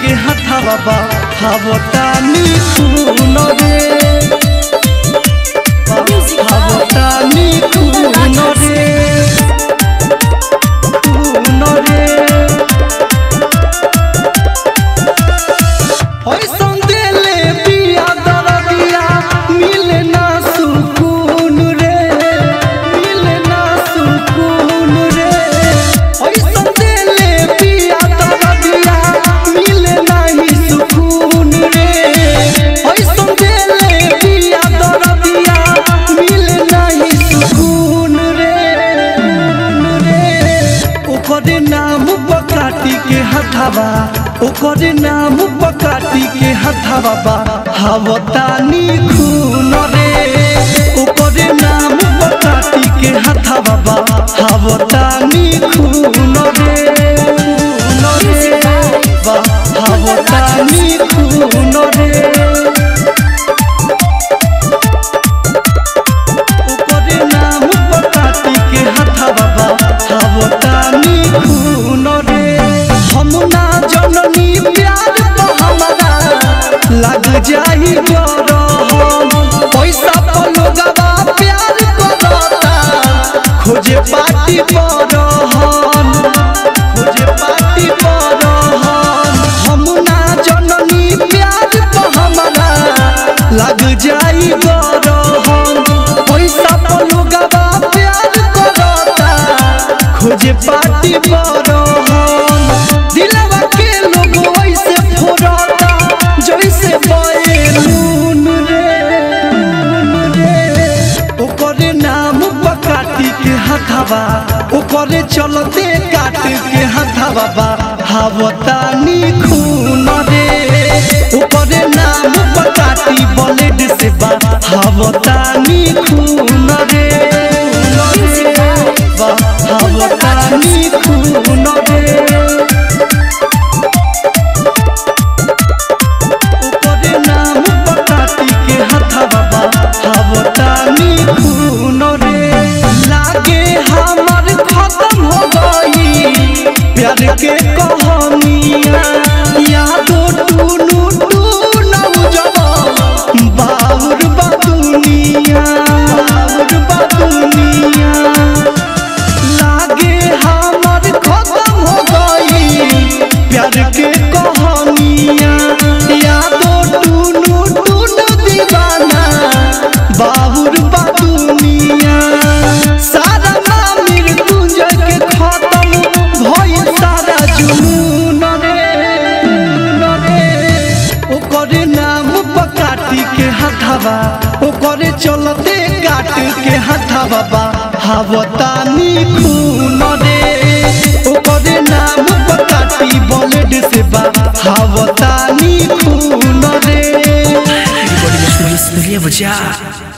के हथवा बा हावतानी खून रे हावतानी खून रे खून रे ऐसन देले बिया दरदिया मिले ना सुकून रे मिले ना सुकून रे ऐसन देले बिया दरदिया मिले नाही सुकून रे ऐसन देले बिया दरदिया मिले नाही सुकून रे ओकरे नाम पकाटी के हथावा ओकरे नाम पकाटी के हथावा बा हावतानी खून रे ओकरे नाम पकाटी के हथावा बा हावतानी खून रे खून रे बा हावतानी खून रे ओकरे नाम पकाटी के हथवा बा हावतानी खून रे हम ना जननी प्यार तो हमारा लग जाई गरम पैसा पर लोगवा प्यार करता खोजे पार्टी परहन खोजे पार्टी परहन हम ना जननी प्यार तो हमारा लग जाई गरम पैसा पर लोगवा प्यार करता खोजे पार्टी परहन दिलवा के लोग ऐसे फोड़ता जैसे बैलून रे रे ओकरे नाम पकाटी के हथवा ओकरे चलते काट के हथवा बा हावतानी खून रे ओकरे नाम पकाटी ब्लेड से बा हावतानी खून रे बा हावतानी खून रे ओकरे नाम पकाटी के हथवा बा हावतानी खून रे लागे हमर खत्म हो गई प्यार के कहानिया यादो टूनू टूनू जवा बाउर बा दुनिया बाउर बा दुनिया लागे हमर खत्म हो गई प्यार के कहानिया यादो टूनू टूनू दीवाना बाबुर बा दुनिया सारा नामिर तुंजय के खत्म भइल सारा जुनून रे ओकरे नाम पकाटी के हथवा ओकरे चलते काट के हथवा बा हावतानी खून रे ओकरे नाम पकाटी ब्लेड से बा हावतानी खून रे Recording Studio Studio Bajaj